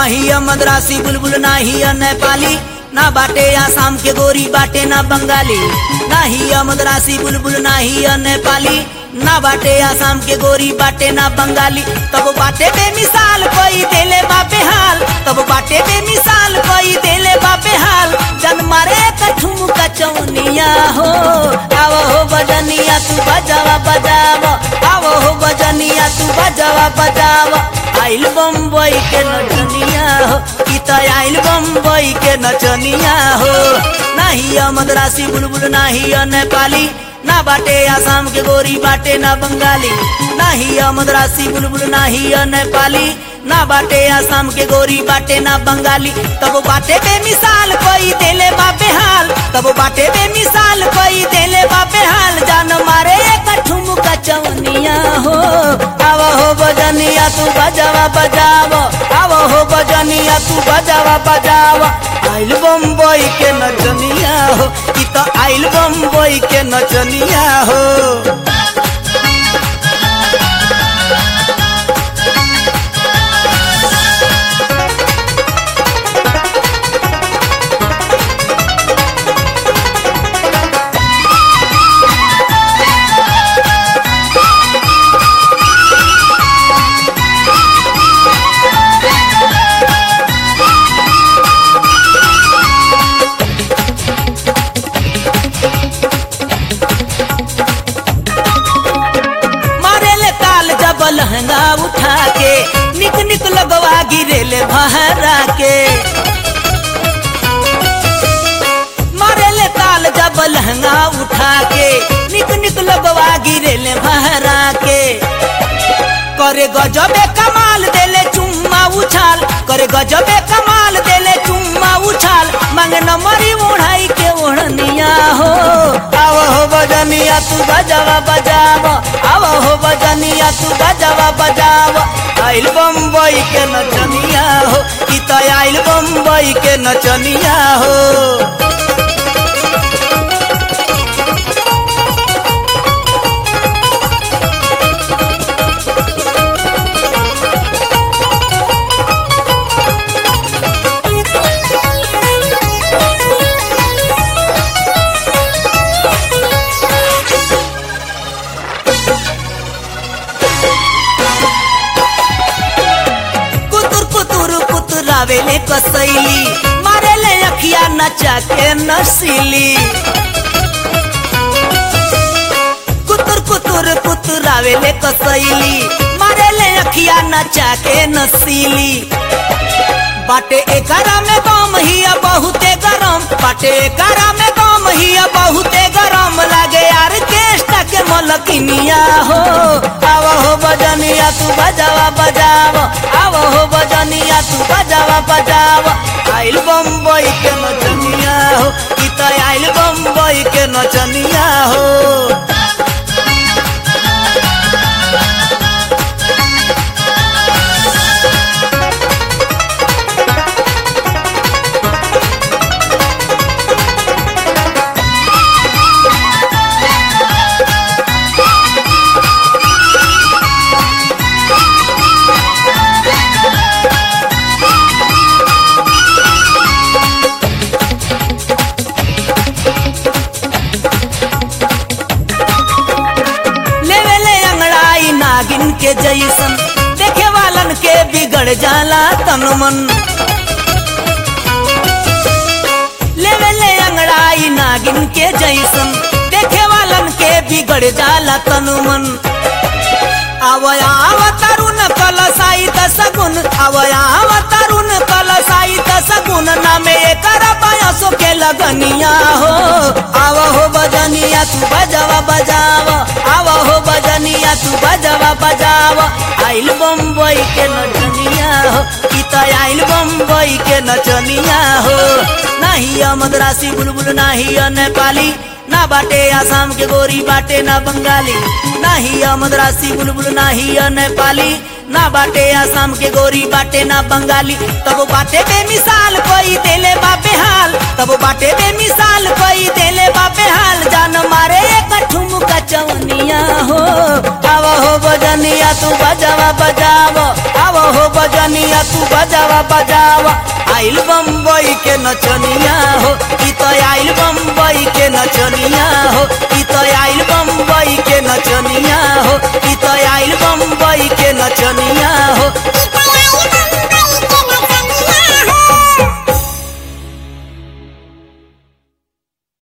नाही है मद्रासी बुलबुल नाही है नेपाली ना बाटे आसाम के गोरी बाटे ना बंगाली नाही है मद्रासी बुलबुल नाही है नेपाली ना बाटे आसाम के गोरी बाटे ना बंगाली तब बाटे बेमिसाल कोई देले बापे हाल तब बाटे बेमिसाल कोई देले बापे हाल जन मारे कठुम कचौनिया हो आव हो बजनिया तू बजावा बजाव आव हो बजनिया तू बजावा बजाव आइल बम्बई के नचनिया हो ई त आइल बम्बई के नचनिया हो नाही है मद्रासी बुलबुल नाही है नेपाली ना बाटे आसाम के गोरी बाटे ना बंगाली नाही है मद्रासी बुलबुल नाही है नेपाली ना बाटे आसाम के गोरी बाटे ना बंगाली तब बाटे बेमिसाल कोई देले बापे हाल तब बाटे बेमिसाल कोई देले बापे हाल जान मारे कठुम कचौनिया हो आव हो बजनिया तू बजावा बजाव आव हो बजनिया तू बजावा बजाव आइल बम्बई के नचनिया हो ई त आइल बम्बई के नचनिया हो मारेले ताल जब लहंगा उठा के निक निक लगवा गिरेले बहरा के मारेले ताल जब लहंगा उठा के निक निक लगवा गिरेले बहरा के करे गजबे कमाल देले चुम्मा उछाल करे गजबे कमाल देले चुम्मा उछाल मांगे नंबरी ओढ़ाई के ओढ़निया हो आव हो बजनिया तू बजावा बजाव आव हो बजनिया तू बजावा बजाव आइल बम्बई के नचनिया हो ई त आइल बम्बई के नचनिया हो कुतुर कुतुर कुतुरावेले कसैली मारेले अखिया नचा के नसीली कुतुर कुतुर कुतुरावेले कसैली मारेले अखिया नचा के नसीली बाटे एकरा में दम हिया बहुते गरम बाटे एकरा में दम हिया बहुते गरम लागे यार केष्टा के मलकिनिया हो आव हो बजनिया तू बजावा बजाव आव हो बजनिया तू बजावा बजाव आइल बम्बई के नचनिया हो ई त आइल बम्बई के नचनिया हो लेवेले अंगड़ाई नागिन के जैसन देखे वालन के बिगड़ जाला तन मन लेवेले अंगड़ाई नागिन के जैसन देखे वालन के बिगड़ जाला तन मन आवया आव तरुण कलसाई सगुन आवया आव तरुण कलसाई सगुन नामे एकर बयसो के लगनिया हो आव हो बजनिया तू बजावा बजाव आव हो बजनिया तू बजावा बजाव आइल बम्बई के नचनिया हो ई त आइल बम्बई के नचनिया हो नाही है मद्रासी बुलबुल नाही है नेपाली ना बाटे आसाम के गोरी बाटे ना बंगाली नाही है मद्रासी बुलबुल नाही है नेपाली ना बाटे आसाम के गोरी बाटे ना बंगाली तब बाटे बेमिसाल कोई देले बापे हाल तब बाटे बेमिसाल कोई देले बापे हाल जान मारे कठुम कचौनिया हो आव हो बजनिया तू बजावा बजाव आव हो बजनिया तू बजावा बजावा आइल बम्बई के नचनिया हो ई तो आइल बम्बई के नचनिया हो ई तो आइल बम्बई के नचनिया हो ई तो आइल बम्बई के नचनिया हो